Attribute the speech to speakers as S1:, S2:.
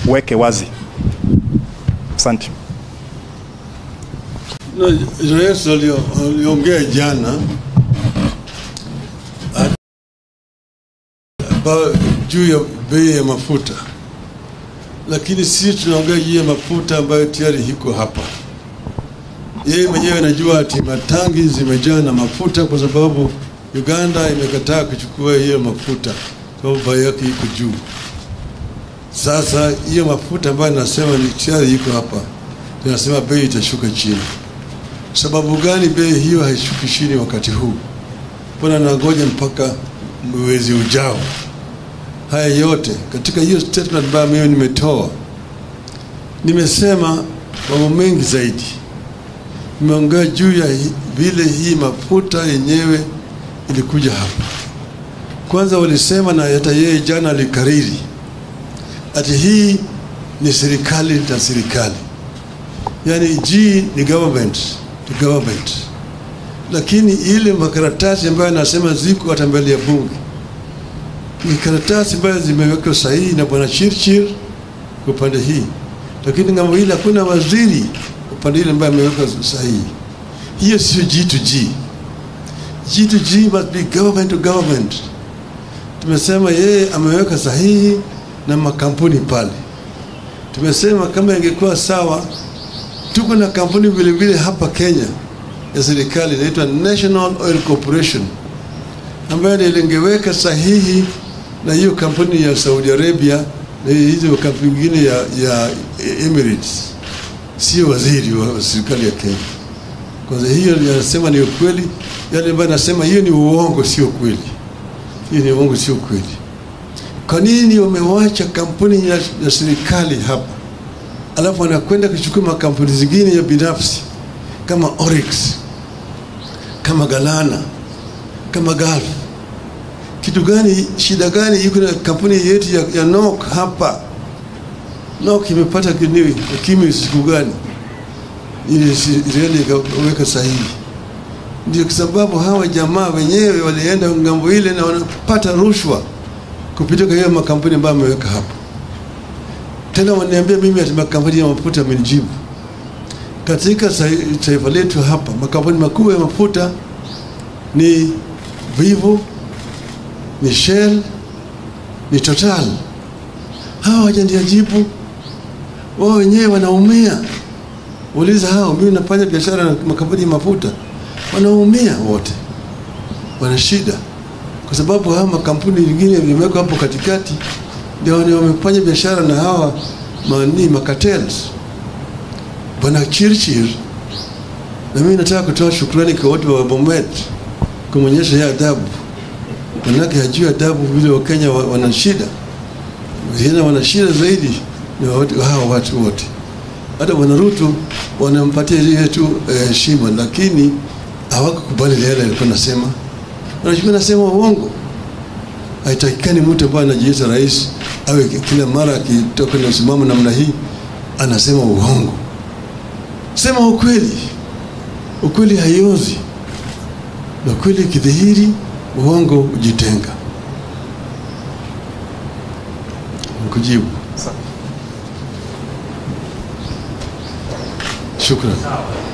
S1: weke wazi. Asante.
S2: Na rais alio- aliongea jana at- ba- juu ya bei ya mafuta, lakini sisi tunaongea juu ya mafuta ambayo tayari iko hapa. Yeye mwenyewe anajua ati matangi zimejaa na mafuta kwa sababu Uganda imekataa kuchukua hiyo mafuta kwa sababu bei yake iko juu. Sasa hiyo mafuta ambayo nasema ni tayari iko hapa, tunasema bei itashuka chini. Sababu gani bei hiyo haishuki chini wakati huu? Mbona nangoja mpaka mwezi ujao? Haya yote katika hiyo statement ambayo mimi nimetoa, nimesema mambo mengi zaidi. Nimeongea juu ya hi- vile hii mafuta yenyewe ilikuja hapa. Kwanza walisema na hata yeye jana alikariri ati hii ni serikali na serikali, yaani G ni government to government, lakini ile makaratasi ambayo anasema ziko hata mbele ya bunge ni karatasi ambayo zimewekwa sahihi na bwana Chirchir kwa upande hii, lakini ngambo ile hakuna waziri upande ile ambaye ameweka sahihi. Hiyo sio G to G. G to G must be government to government. Tumesema yeye ameweka sahihi na makampuni pale. Tumesema kama ingekuwa sawa, tuko na kampuni vile vile hapa Kenya ya serikali inaitwa National Oil Corporation ambayo ndio lingeweka sahihi na hiyo kampuni ya Saudi Arabia na hizo kampuni nyingine ya, ya Emirates, sio waziri wa serikali ya Kenya. Kwanza hiyo yanasema ni ukweli, yale ambayo nasema hiyo ni uongo, sio kweli. Hiyo ni uongo, sio kweli. Kwa nini wamewacha kampuni ya, ya serikali hapa, alafu wanakwenda kuchukua makampuni zingine ya binafsi kama Oryx, kama Galana, kama Gulf? Kitu gani, shida gani iko na kampuni yetu ya, ya NOC hapa? NOC imepata kiniwi ukimwi siku gani? ili Israeli ikaweka sahihi. Ndio kwa sababu hawa jamaa wenyewe walienda ngambo ile na wanapata rushwa kupitia kwa hiyo makampuni ambayo ameweka hapo. Tena waniambia mimi ati makampuni ya mafuta amenijibu. Katika sa- taifa letu hapa makampuni makubwa ya mafuta ni Vivo, ni Shell, ni Total. Hawa hawajanijibu, wao wenyewe wanaumia. Uliza hao, mimi nafanya biashara na makampuni ya mafuta, wanaumia wote, wana shida kwa sababu hawa makampuni mengine vimewekwa hapo katikati, ndio wale wamefanya biashara na hawa mani makatels. Bwana Chirchir, na mimi nataka kutoa shukrani kwa watu wa Bomet kumwonyesha hii adabu, manake hajui adabu vile Wakenya wa- wana shida, tena wana shida zaidi ni watu- hawa watu wote hata bwana Ruto wanampatia ile tu eh, heshima lakini hawakukubali yale alikuwa nasema. Wanachukua nasema uongo. Haitakikani mtu ambaye anajiita rais awe ki- kila mara akitoka na msimamo namna hii anasema uongo. Sema ukweli. Ukweli haiozi, na ukweli ikidhihiri, uongo ujitenga. Nikujibu. Shukran.